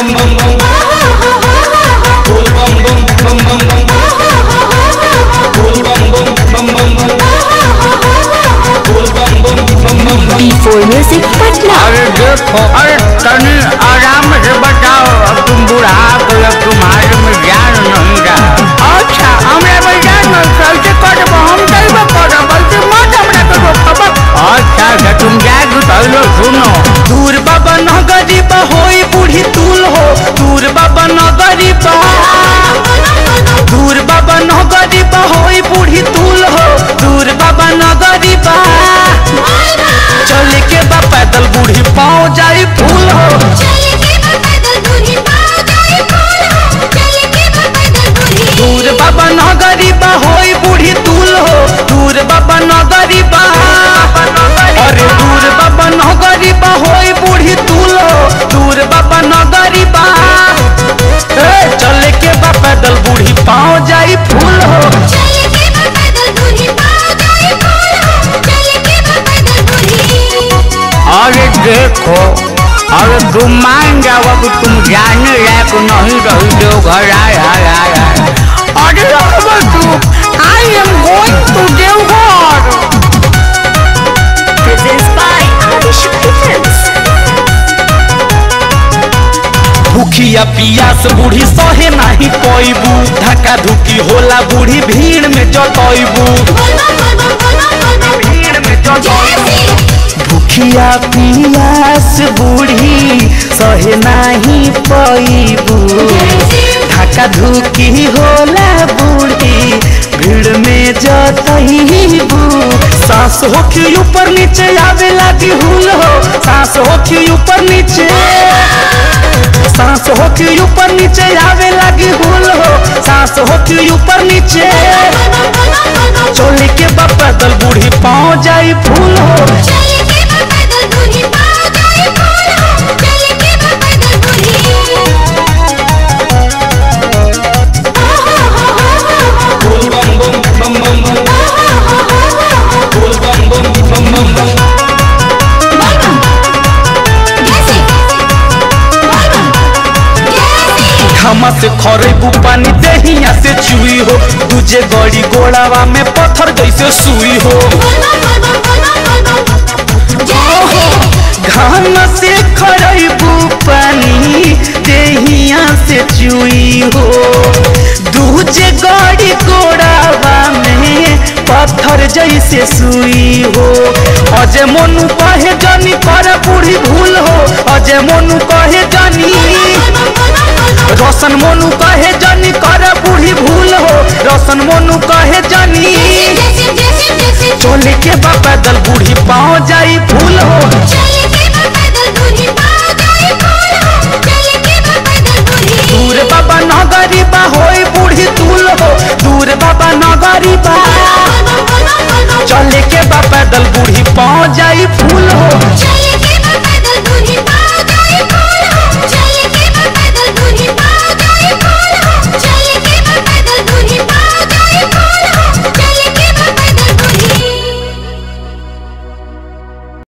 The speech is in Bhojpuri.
D4 Music Patna. अरे देखो अरे तनी आराम से बताओ अब तुम बुढ़ा गए अब तुम्हारे में ज्ञान नहीं रहा अच्छा हमरा में ज्ञान नहीं कैसे करब हम कैसे करब बल्कि मत हमरा के रोकब अच्छा अच्छा तुम जाग पहले सुनो दूर बाबा न गरीब होई बूढ़ी तूल हो दूर बाबा न गरीब दूर बाबा न गरीब होई बूढ़ी तूल हो दूर बाबा न गरीब चले के बा पैदल बूढ़ी पाँव जाई फूल हो दूर बाबा न गरीबा होई बूढ़ी तूल हो दूर बाबा न गरीबा अरे दूर बाबा न गरीबा होई बूढ़ी तूल हो दूर बाबा न गरीबा ए, चले के बा पैदल बूढ़ी पाँव जाई फूल हो अरे देखो अरे तुम मान जाओ अब तुम जाने लायक नहीं रही जो घर आए आए आए आए अरे अब तू I am going to Deoghar Presents by Adishakti Films. भूखिया पियास बूढ़ी सहे नाही पैबू धक्का धुकी होला बूढ़ी भीड़ में जतैबू भीड़ में जतैबू भूखिया पियास बूढ़ी सहे नाही पैबू धक्का धुकी होला बूढ़ी भीड़ में जतैबू सांस होखी ऊपर नीचे आवे लागी हुल हो सांस होखी ऊपर नीचे सांस होखी ऊपर नीचे आवे लगी हुल हो सांस होखी ऊपर नीचे चोली के बा पैदल बूढ़ी पाँव जाई फूल हो घामा से खरेबू पानी देहिया से चुई हो दूजे गड़ी गोड़ावा में पत्थर जैसे सुई हो घाम से खरेबू पानी देहिया से चुई हो दूजे गड़ी गोड़ावा में पत्थर जैसे सुई हो अजय मोनू कहे जानी कर बूढ़ी भूल हो अजय मोनू कहे जानी रोशन मोनू कहे जानी कर बूढ़ी भूल हो रोशन मोनू कहे जानी चोले के बा पैदल बूढ़ी पाँव जाई फूल हो दूर बाबा नगरी बा होई बूढ़ी तूल हो दूर बाबा नगरी बा चले के बा पैदल बूढ़ी पाँव जाई फूल हो चले